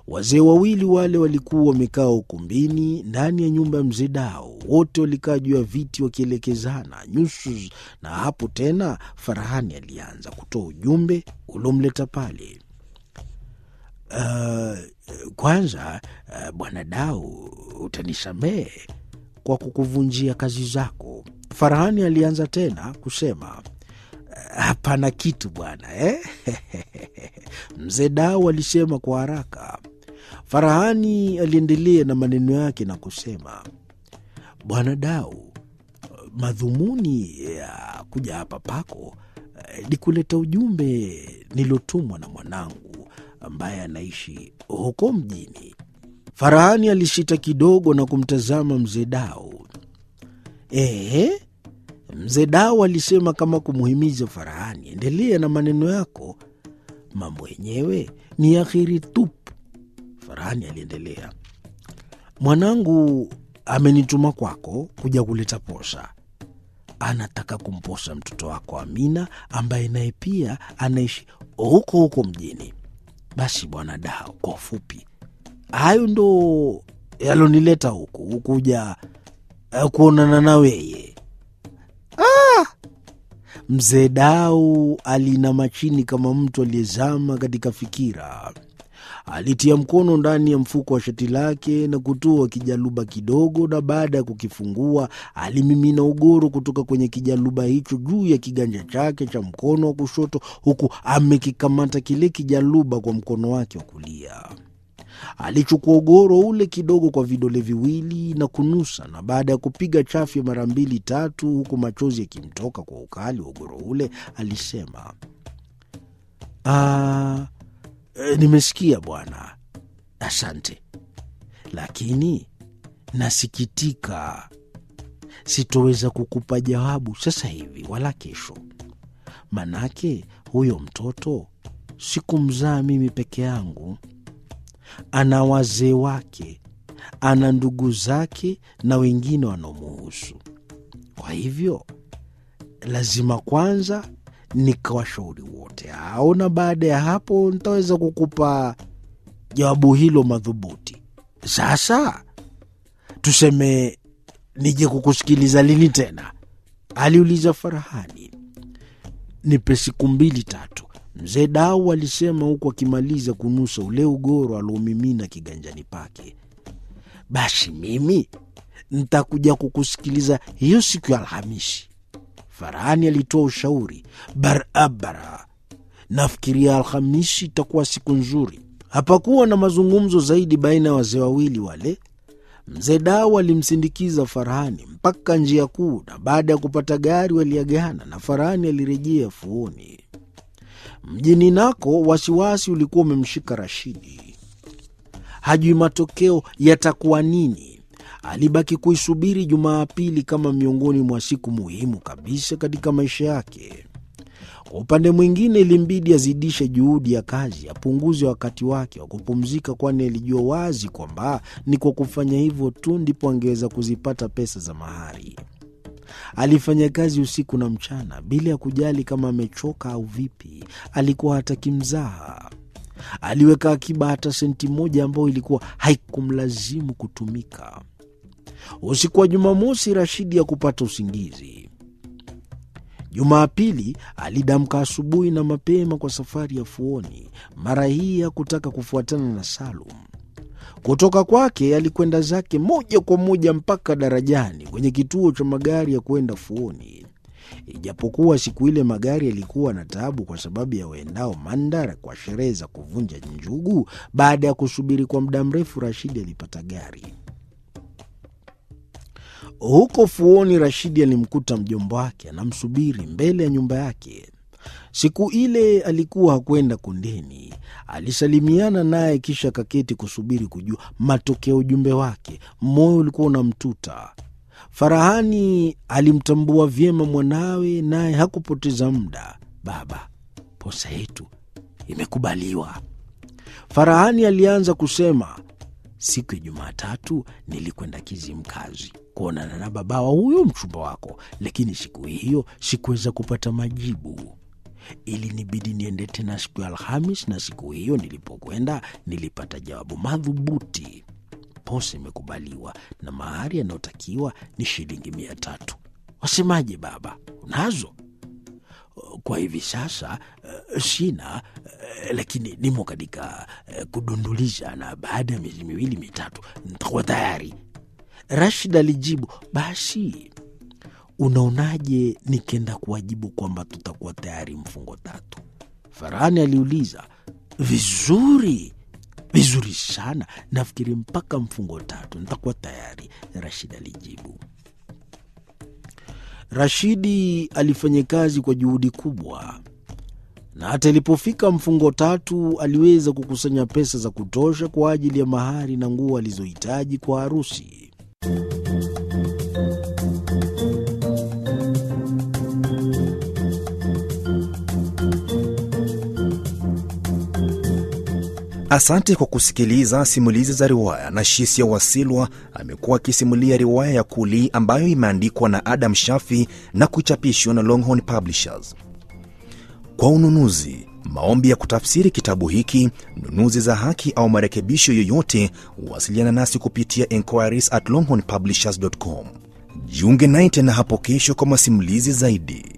Wazee wawili wale walikuwa wamekaa ukumbini ndani ya nyumba ya mzee Dao. Wote walikaa juu ya viti wakielekezana nyuso, na hapo tena Farahani alianza kutoa ujumbe uliomleta pale. Uh, kwanza uh, bwana Dao, utanisamehe kwa kukuvunjia kazi zako. Farahani alianza tena kusema hapana kitu bwana eh? Mzee Dao alisema kwa haraka. Farahani aliendelea na maneno yake na kusema, bwana Dao, madhumuni ya kuja hapa pako ni kuleta ujumbe nilotumwa na mwanangu ambaye anaishi huko mjini. Farahani alishita kidogo na kumtazama mzee Dao. Ehe, mzee Dao alisema kama kumuhimiza Farahani, endelea na maneno yako, mambo yenyewe ni akhiri tupu. Farahani aliendelea, mwanangu amenituma kwako kuja kuleta posa. Anataka kumposa mtoto wako Amina ambaye naye pia anaishi huko huko mjini. Basi bwana Dao, kwa ufupi, hayo ndo yalonileta huku kuja uh, kuonana na weye. Ah! Mzee Dau alinama chini kama mtu aliyezama katika fikira. Alitia mkono ndani ya mfuko wa shati lake na kutoa kijaluba kidogo, na baada ya kukifungua alimimina ugoro kutoka kwenye kijaluba hicho juu ya kiganja chake cha mkono wa kushoto, huku amekikamata kile kijaluba kwa mkono wake wa kulia. Alichukua ugoro ule kidogo kwa vidole viwili na kunusa, na baada ya kupiga chafya mara mbili tatu, huku machozi yakimtoka kwa ukali wa ugoro ule, alisema ah, E, nimesikia bwana, asante, lakini nasikitika, sitoweza kukupa jawabu sasa hivi wala kesho. Manake huyo mtoto sikumzaa mimi peke yangu, ana wazee wake, ana ndugu zake na wengine wanaomuhusu. Kwa hivyo lazima kwanza nikawashauri wote hao, na baada ya hapo nitaweza kukupa jawabu hilo madhubuti. Sasa tuseme nije kukusikiliza lini tena? aliuliza Farahani. Nipe siku mbili tatu, mzee Dau alisema huku akimaliza kunusa ule ugoro aliomimina kiganjani pake. Basi mimi ntakuja kukusikiliza hiyo siku ya Alhamisi. Farahani alitoa ushauri barabara. Nafikiria Alhamisi itakuwa siku nzuri. Hapakuwa na mazungumzo zaidi baina ya wazee wawili wale. Mzee Dau alimsindikiza Farahani mpaka njia kuu, na baada ya kupata gari waliagana na Farahani alirejea fuoni. Mjini nako wasiwasi ulikuwa umemshika Rashidi, hajui matokeo yatakuwa nini. Alibaki kuisubiri Jumapili kama miongoni mwa siku muhimu kabisa katika maisha yake. Kwa upande mwingine, ilimbidi azidishe juhudi ya kazi, apunguze wakati wake wa kupumzika, kwani alijua wazi kwamba ni kwa kufanya hivyo tu ndipo angeweza kuzipata pesa za mahari. Alifanya kazi usiku na mchana bila ya kujali kama amechoka au vipi. Alikuwa hataki mzaha. Aliweka akiba hata senti moja ambayo ilikuwa haikumlazimu kutumika. Usiku wa Jumamosi, Rashidi ya kupata usingizi. Jumapili alidamka asubuhi na mapema kwa safari ya fuoni. Mara hii hakutaka kufuatana na Salum. Kutoka kwake alikwenda zake moja kwa moja mpaka darajani kwenye kituo cha magari ya kwenda fuoni. Ijapokuwa siku ile magari yalikuwa na taabu kwa sababu ya waendao Mandara kwa sherehe za kuvunja njugu. Baada ya kusubiri kwa muda mrefu, Rashidi alipata gari. Huko fuoni, Rashidi alimkuta mjomba wake anamsubiri mbele ya nyumba yake. Siku ile alikuwa hakwenda kundeni. Alisalimiana naye kisha kaketi kusubiri kujua matokeo ujumbe wake. Moyo ulikuwa unamtuta. Farahani alimtambua vyema mwanawe, naye hakupoteza muda. Baba, posa yetu imekubaliwa. Farahani alianza kusema, siku ya Jumatatu nilikwenda Kizimkazi kuonana na babawa huyo mchumba wako, lakini siku hiyo sikuweza kupata majibu. Ilinibidi niende tena siku ya Alhamis, na siku hiyo nilipokwenda nilipata jawabu madhubuti. Posa imekubaliwa na mahari yanayotakiwa ni shilingi mia tatu. Wasemaje baba, unazo? Kwa hivi sasa uh, sina uh, lakini nimo katika uh, kudunduliza, na baada ya miezi miwili mitatu nitakuwa tayari. Rashid alijibu, basi unaonaje nikenda kuwajibu kwamba tutakuwa tayari mfungo tatu? Farahani aliuliza. Vizuri, vizuri sana, nafikiri mpaka mfungo tatu nitakuwa tayari, Rashid alijibu. Rashidi alifanya kazi kwa juhudi kubwa, na hata ilipofika mfungo tatu aliweza kukusanya pesa za kutosha kwa ajili ya mahari na nguo alizohitaji kwa harusi. Asante kwa kusikiliza simulizi za riwaya. na Shisia Wasilwa amekuwa akisimulia riwaya ya Kuli ambayo imeandikwa na Adam Shafi na kuchapishwa na Longhorn Publishers. Kwa ununuzi, maombi ya kutafsiri kitabu hiki, nunuzi za haki au marekebisho yoyote, wasiliana nasi kupitia enquiries at longhornpublishers.com. Jiunge naye tena hapo kesho kwa masimulizi zaidi.